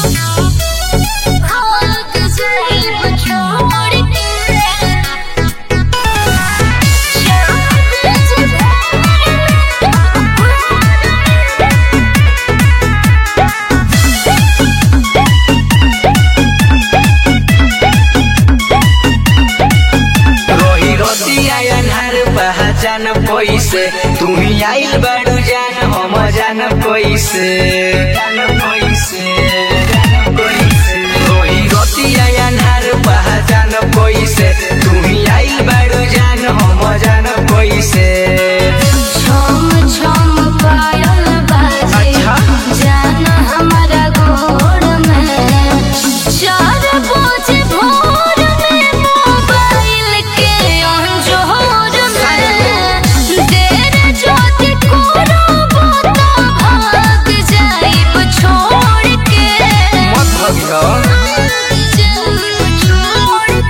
रोही रोटी आयनहर पहचान पैसे तुम्ही आइल बड़ू जान हम जान पैसे जान पैसे जान पैसे रोही रोटी आयनहर पहचान पैसे तुम्ही आइल बड़ू जान हम जान पैसे छम छम पायल बाजे अच्छा। जाना हमारा गोड़ में चार बजे भोर में मोबाइल के अंजोर में देर ज्योति कोरो तो भाग जाइब छोड़ के मत भगियो जाइब छोड़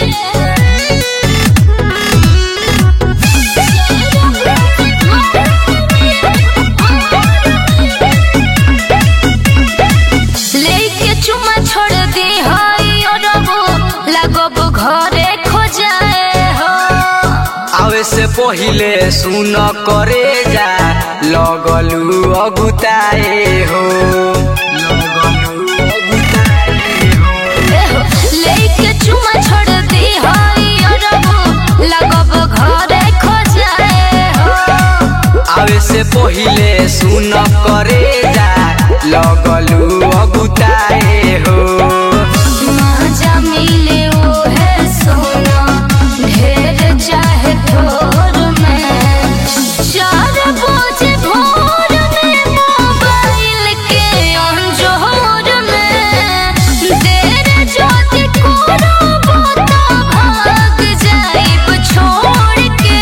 लेके चुमा छोड़ दी हई अरबो लगब घरे खोजाए हो आवे से पहिले सुन करे जा लगलू अगुताए हो लगलू अगुताए हो एहो, लेके चुमा छोड़ दी हई अरबो लगब घरे खोजाए हो आवे से पहिले सुन करे जा लगलू अगुताए हो मजा मिले ओहे सोना ढेर चाहे थोर में चार बजे भोर में मोबाइल के अंजोर में देर ज्योति कोरो तो भाग जाइब छोड़ के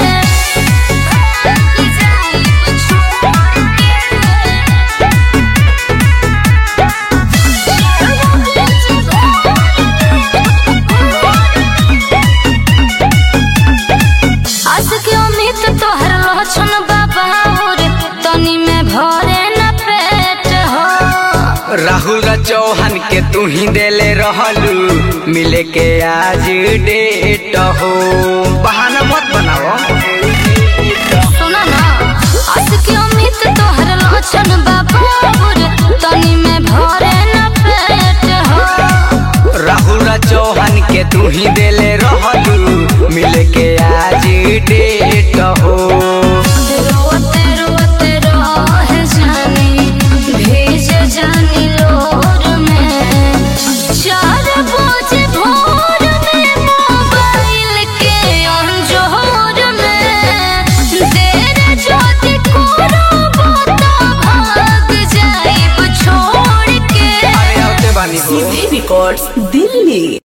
भाग जाइब छोड़ के आस के उम्मीद तोहर लहछन बाबा रे तनी में भरे न पेट हो राहुल चौहान के तू ही देले रहलू मिले के आज डेट हो बहाना मत बनाओ सुना ना आस के उम्मीद तोहर लहछन बाबा रे तनी में भरे न पेट हो राहुल चौहान के तू ही देले रहलू मिले के आज डेट हो रोते रोते रह जानी भेज जानी लोर में चार बजे भोर में मोबाइल के अंजोर में देर ज्योति कोरो तो भाग जाइब छोड़ के अरे आते बानी हो सीधे रिकॉर्ड्स दिल्ली